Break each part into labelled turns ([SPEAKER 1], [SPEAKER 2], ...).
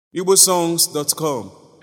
[SPEAKER 1] igbosongs.com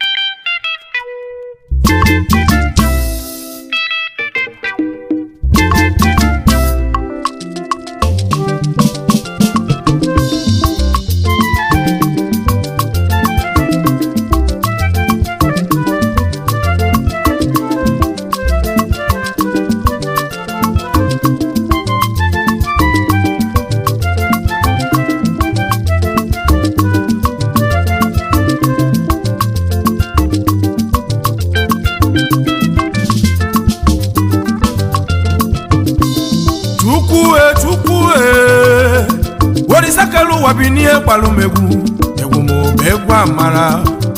[SPEAKER 2] chukwu e chukwu e worisakelu ụwa bi n'ihe gbalụ m egwu egwu m bụ egwu amara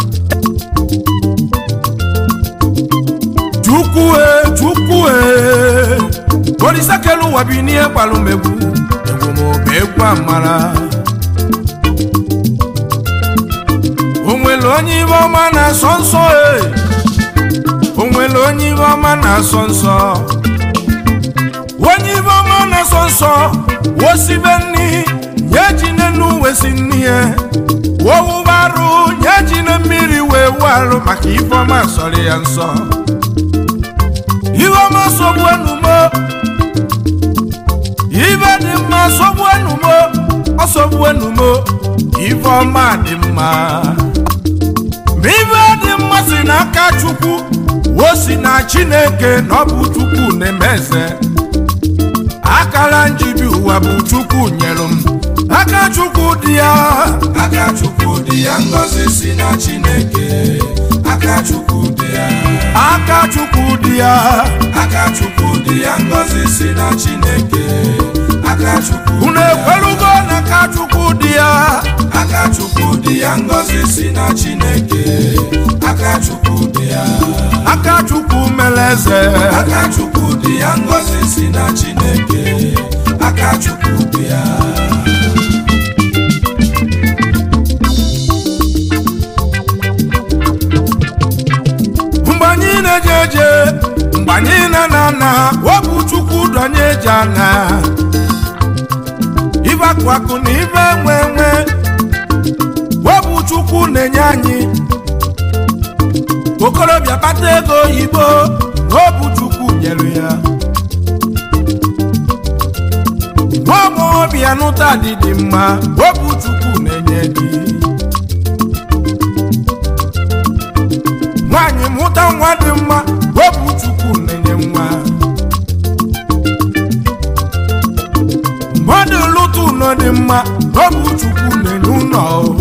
[SPEAKER 2] chukwu e chukwu e worisakelu ụwa bi n'ihe gbalụ m egwu egwu m bụ egwu amara o nwere onye ibe ọma na-asọ nsọ e o nwere onye ibe ọma na-asọ nsọ onye ibe ọma na-asọ nsọ wosibe nni nye ji n'enu wesi nni ya wowubarụ nye ji na mmiri wee warụ maka ife ọma sọrọ ya nsọ ibe ọma sọgbu enumo ibe dị mma sọgbu enumo ọsọgbu enumo ife ọma dị mma ma ibe dị mma si n'aka chukwu wosi na chineke na ọ bụ chukwu na-eme eze akara njibi ụwa bụ chukwu nyere m aka chukwu dị ya
[SPEAKER 3] aka chukwu dị ya ngọzi si na chineke aka chukwu dị ya
[SPEAKER 2] aka chukwu dị ya
[SPEAKER 3] aka chukwu dị ya ngọzi si na chineke aka chukwu
[SPEAKER 2] unu ekwelugo na aka chukwu dị ya
[SPEAKER 3] aka chukwu dị ya ngọzi si na chineke aka chukwu dị ya
[SPEAKER 2] aka chukwu mere eze
[SPEAKER 3] aka chukwu dị ya ngọzi si na chineke aka chukwu dị ya
[SPEAKER 2] mgbe anyị na-eje eje mgbe anyị na-ana ana ọ bụ chukwu donye eji ana ibe akụ akụ na ibe enwe enwe ọ bụ chukwu na-enye anyị okorobịa kpata ego oyibo na ọ bụ chukwu nyere ya nwaọmọbịa nụta dị dị mma ọ bụ chukwu na-enye gị nwaanyị mụta nwa dị mma ọ bụ chukwu na-enye nwa mmadụ lụta ụlọ dị mma ọ bụ chukwu na-enye ụlọ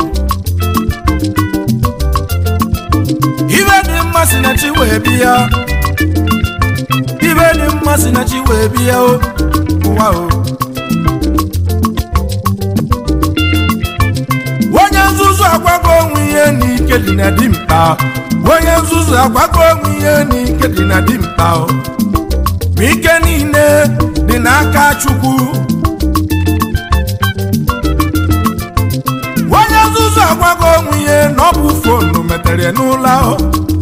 [SPEAKER 2] ibe dị mma si na chi wee bịa ibe dị mma si na chi wee bịa o ụwa o onye nzuzu agwago onwe ihe n'ike dị na dimkpa onye nzuzu agwago onwe ihe n'ike dị na dimkpa o ma ike niile dị n'aka chukwu onye nzuzu agwago onwe ihe na ọ bụ fonu metere n'ụlọ ahụ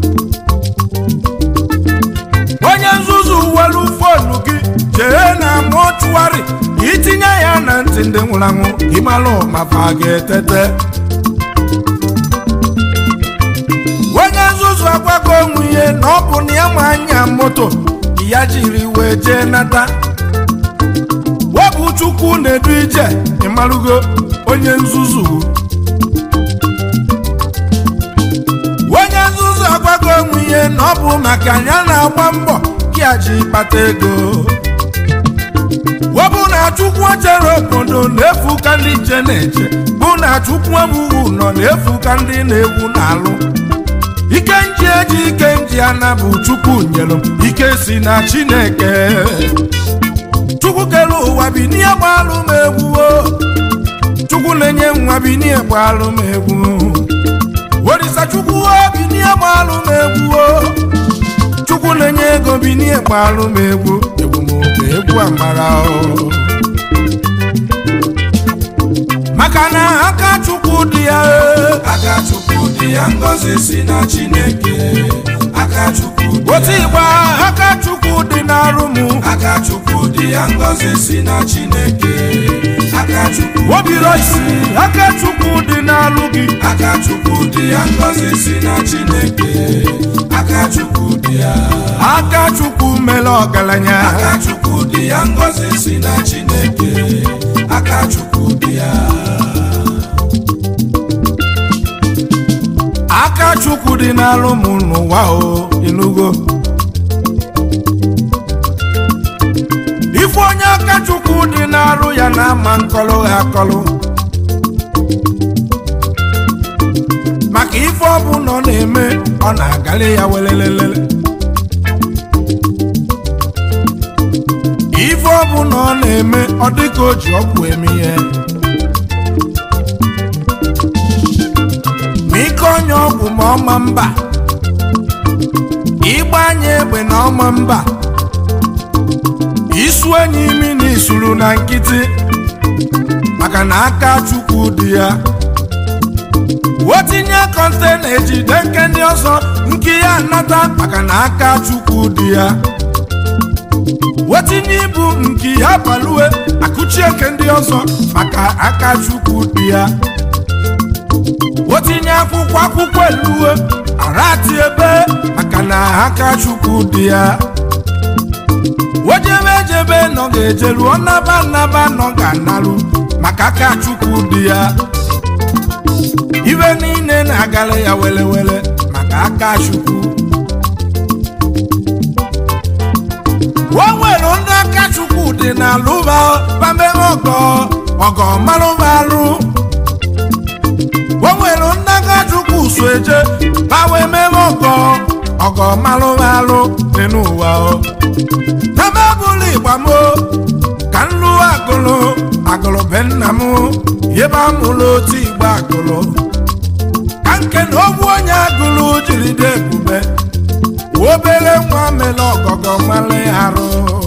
[SPEAKER 2] onye nzuzu welu fonu gị jee na mọchụwarị ka itinye ya na ntị ndị nwụrụ anwụ ịmalụ ma fa ga-etete onye nzuzu agwago onwe ihe na ọ bụ na ya ma anya moto ya jiri wee jee nata webụ chukwu na-edu ije ịmalụgo onye nzuzu onye nzuzu agwago onwe ihe na ọ bụ maka ya na-agba mbọ ya ji kpata ego webụ na chukwu chere obodo na-efu ka ndị nche na-eche bụ na chukwu emuwu nọ na-efu ka ndị na-egwu na-alụ ike nji eji ike nji ana bụ chukwu nyere m ike si na chineke chukwu kere ụwa bi n'ihe gbalụ m egwu o chukwu na-enye nwa bi n'ihe gbalụ m egwu orisa chukwu o bi n'ihe gbalụ m egwu o chukwu na-enye ego bi n'ihe gbalụ m egwu egwu m oge egwu amara o maka na aka chukwu dị ya e
[SPEAKER 3] aka chukwu dị ya ngọzi si na chineke aka chukwu dị
[SPEAKER 2] otu
[SPEAKER 3] ya
[SPEAKER 2] igba aka chukwu dị n'arụ m
[SPEAKER 3] aka chukwu dị ya ngọzi si na chineke aka chukwu
[SPEAKER 2] obi roisi aka chukwu dị n'alụ gị
[SPEAKER 3] aka chukwu dị ya ngọzi si na chineke aka chukwu dị ya
[SPEAKER 2] aka chukwu mere ọgaranya
[SPEAKER 3] aka chukwu dị ya ngọzi si na chineke aka chukwu dị ya
[SPEAKER 2] aka chukwu dị n'alụ m n'ụwa o inugo ife onye aka chukwu dị n'arụ ya na-ama nkọlụ ha akọlụ maka ife ọbụla ọ na-eme ọ na-agalị ya welelelele ife ọbụla ọ na-eme ọ dịka o ji ọgwụ eme ihe ma ike onye ọgwụ ma ọma mba ịgba anya egbe na ọma mba isu enyi imi na isuru na nkịtị maka na aka chukwu dị ya wetinye kọntena ejide nke ndị ọzọ nke ya nata maka na aka chukwu dị ya wetinye ibu nke ya balue akụchie nke ndị ọzọ maka aka chukwu dị ya wetinye akwụkwọ akwụkwọ eluwe arati ebe maka na aka chukwu dị ya wejebe ejebe nọ ga-ejeru ọnaba nnaba nọ ga-analụ maka aka chukwu dị ya ibe niile na-agara ya welewele maka aka chukwu o nwere ndị aka chukwu dị n'alụba bamebe ọgọ ọgọ malụba alụ o nwere ndị aka chukwu so eje bawa emebe ọgọ ọgọ malụba alụ dị n'ụwa o ebe bụrụ igba m ka nlụ agụlụ agụlụ be nna m ebe amụrụ otu igba agụlụ ka nke na ogbu onye agụlụ jiri dị ebube obere nwa mere ọgọgọ mmalị arụ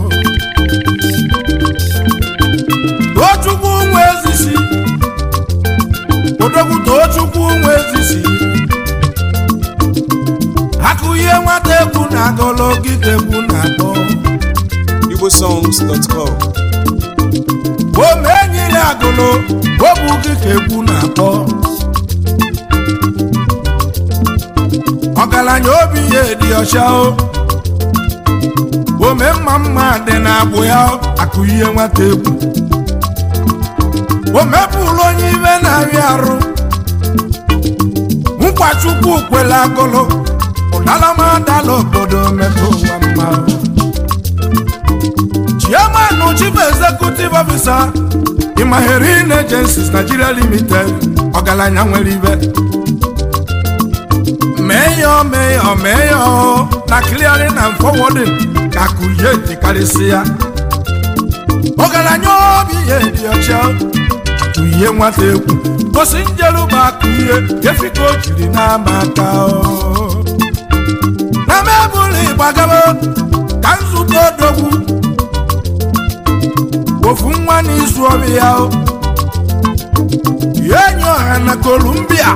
[SPEAKER 2] tochukwu nwe ezisi odogwu tochukwu nwe ezisi akụ ihe nwata egwu na agụlụ ogige egwu na akpọ
[SPEAKER 1] igbosongs.com
[SPEAKER 2] ome enyiri agụlụ obu gị ka egwu na-akpọ ọgaranya obi ya dị ọcha o ome mma mma dị na-agbụ ya akụ ihe nwata egwu o mepụrụ onye ibe na-arịa arụ nkwa chukwu kwere agụlụ ụdalamadala obodo mepe ụwa mma o. chairman chief executive officer imaherin agencies nigeria limited ọgaranya nwere ibe meyo meyo meyo na clearing and forwarding ka akụye jikarịsị ya ọgaranya obi ihe dị ọcha akụye nwata egwu gosi njeruba akụye efika o jiri n'ama aka o. na mebụlụ ịgbagaba ka nzute odogwu ofu nwa n'izu ọrụ ya o ya enyi ọha na kolumbia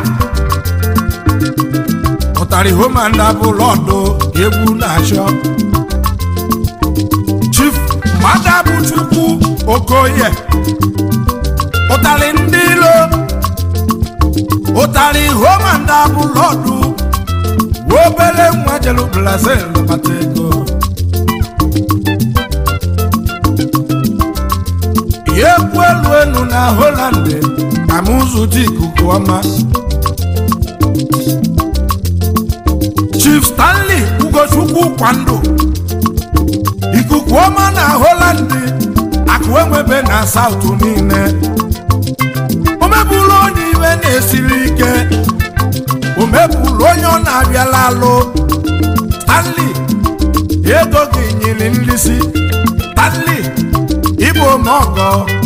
[SPEAKER 2] pụtara homanda bụ lọdụ egwu na-achọ chief mmadụ bụ chukwu okoye ụtarị ndị ilo ụtarị homanda bụ lọdụ obere nwa jelu brazil bata ego ya ekwu elu elu na holand ka m ụzụ dị ikuku ọma chief stanley ugochukwu kwando ikuku ọma na holand akụ enwebe na saụtụ niile o mebụrụ onye iwe na-esiri ike o mebụrụ onye ọ na-abịala alụ stanley ego gị nyiri nlisi stanley ịbụ omeọgọ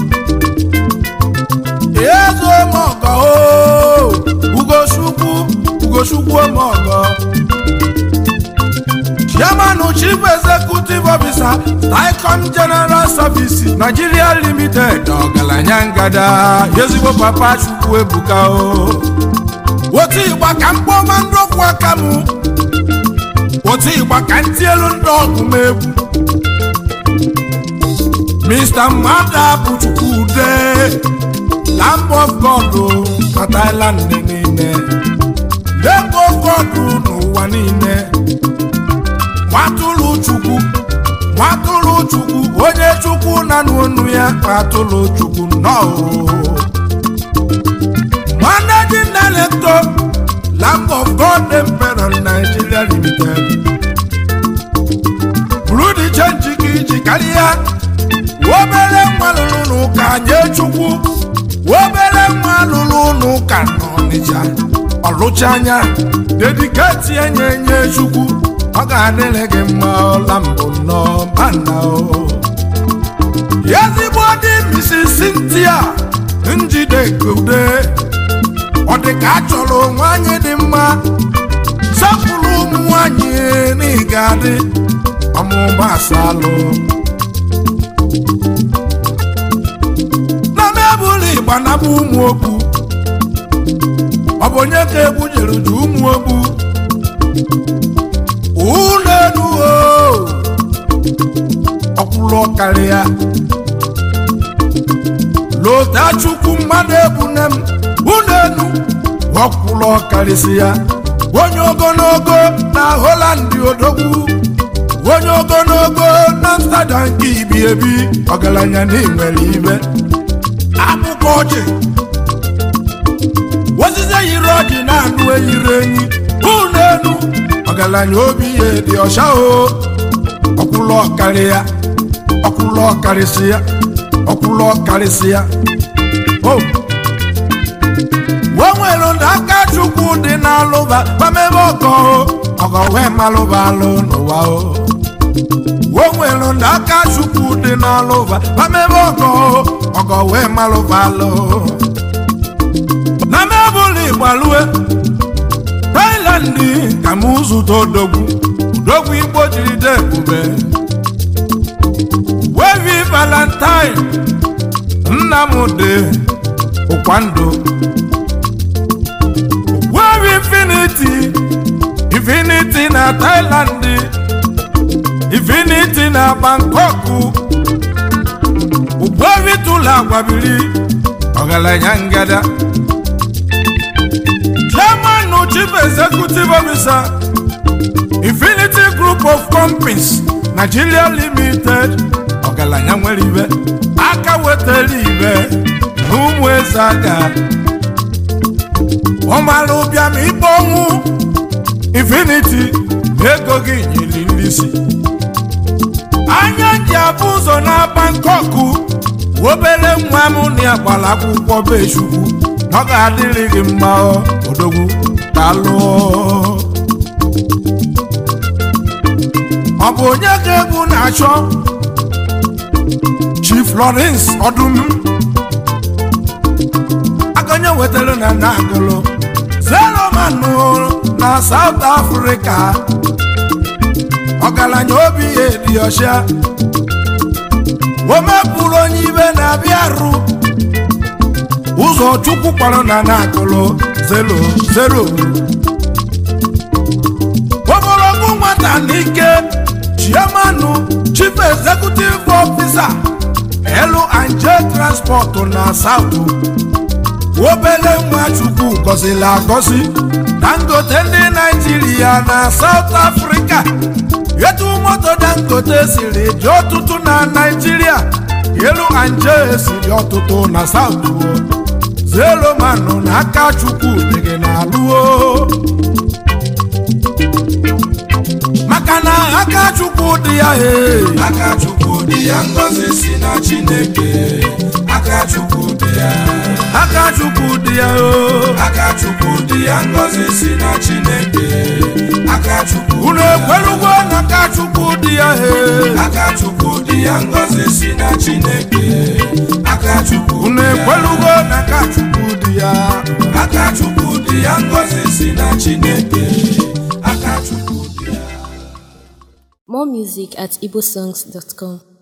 [SPEAKER 2] ego omeọgọ o ugochukwu ugochukwu omeọgọ chairman chief executive officer ticom general service nigeria limited ọgaranya ngada ezigbo papa chukwu ebuka o otu ịgba ka mkpọma ndị ọkwụ aka m otu ịgba ka ntị elu ndị ọgụ m egwu mr mmadụ bụ chukwude lamb of god na thailand niile lamb of god n'ụwa niile nwatụrụ chukwu nwatụrụ chukwu onye chukwu na n'onu ya nwatụrụ chukwu nnọọ managing director lamb of god emperor nigeria limited buru dị chenji ka iji karịa obere nwa lụrụ n'ụka nye chukwu obere nwa lụrụ n'ụka n'ọnịcha ọlụcha anya dediketi enye enye chukwu ọ ga-adịrị gị mma ọla mbụ nnọọ mana o ezigbo dị misi Cynthia njide gode ọ dị ka a chọrọ nwanyị dị mma sapụrụ ụmụ nwanyị n'ịga adị ọmụma asalụ na mebụlụ igba na bụ ụmụ okwu ọ bụ onye ka egwu jere ju ụmụ okwu ụlọ elu ọkwụrụ karịa lota chukwu mmadụ ebune m ụlọ elu ọkwụrụ karịsị ya onye ogologo na holandị odogwu onye ogologo na amsterdam nke ibi ebi ọgaranya na nwere ibe akwụkwọ ọjị osisi yiri ọjị na-anụ eyiri enyi ụlọ elu ọgaranya obi ya dị ọcha o ọkwụlọ karị ya ọkwụlọ karịsị ya ọkwụlọ karịsị ya o o nwere ndị aka chukwu dị n'alụba mamebe ọgọ o ọgọ wee malụba alụ n'ụwa o o nwere ndị aka chukwu dị n'alụba mamebe ọgọ o ọgọ wee malụba alụ na mebụlụ igbalue Thailand ka m zụta odogwu odogwu igbo jiri de ebube wevi valentine nnamdi ụkwandụ wevi infinity infinity na Thailand infinity na Bangkok ugwevi tụlụ agwabiri ọgaranya ngada chairman chief executive officer infinity group of companies nigeria limited ọgaranya nwere ibe aka wetara ibe na ụmụ eze aga ọmara ụbịam ikpe ọnwụ infinity na ego gị nyere nrisi anya ji abụ ụzọ na Bangkok obere nwa m na ya gbara akwụkwọ be chukwu ọ ga-adịrị gị mma odogwu dalụ ọ bụ onye ka egwu na-achọ Chief Lawrence ọdụm akanye wetara na nagolo zeromanụ na South Africa ọgaranya obi ya dị ọcha o mepụrụ onye ibe na-abịa arụ ụzọ chukwu kpọrọ na na-akụlụ zero zero ogologo nwata n'ike chiamanụ chief executive officer L&J transport na south obele nwa chukwu gọziri agọzi dangote ndị naijiria na south africa etu moto dangote siri dị ọtụtụ na naijiria L&J siri ọtụtụ na south zero manụ na aka chukwu dị gị na-alụo maka na aka chukwu dị ya ee
[SPEAKER 3] aka chukwu dị ya ngọzi si na chineke aka chukwu dị ya
[SPEAKER 2] aka chukwu dị ya o
[SPEAKER 3] aka chukwu dị ya ngọzi si na chineke aka chukwu
[SPEAKER 2] unu ekwelugo na aka chukwu dị ya ee
[SPEAKER 3] aka chukwu dị ya ngọzi si na chineke aka chukwu
[SPEAKER 2] unu ekwelugo na aka chukwu dị ya
[SPEAKER 3] aka chukwu dị ya ngọzi si na chineke aka chukwu dị ya
[SPEAKER 1] More music at igbosongs.com.